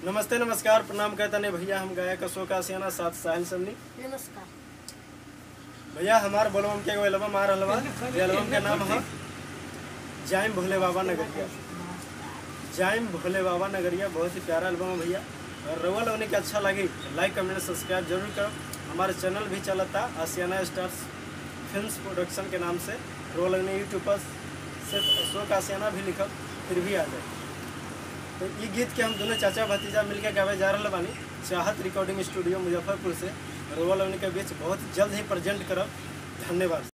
नमस्ते नमस्कार प्रणाम कहता नहीं भैया हम गायक अशोक आसियाना साथ साहिल सन्नी नमस्कार भैया हमार बोलबम के एगो एल्बम आ रहल बा ये एल्बम के नाम है जाइम भोले बाबा नगरिया जाइम भोले बाबा नगरिया बहुत ही प्यारा एल्बम है भैया और रउआ लोगने के अच्छा लगी लाइक कमेंट सब्सक्राइब जरूर करो हमारे चैनल भी चलता आसियाना स्टार्स फिल्म्स प्रोडक्शन के नाम से रउआ लोगने यूट्यूब पर सिर्फ अशोक आसियाना भी लिखब फिर भी आ जाए तो ये गीत के हम दोनों चाचा भतीजा मिलकर गावे जा रहे बानी चाहत रिकॉर्डिंग स्टूडियो मुजफ्फरपुर से रउआ लोगने के बीच बहुत जल्द ही प्रेजेंट करब धन्यवाद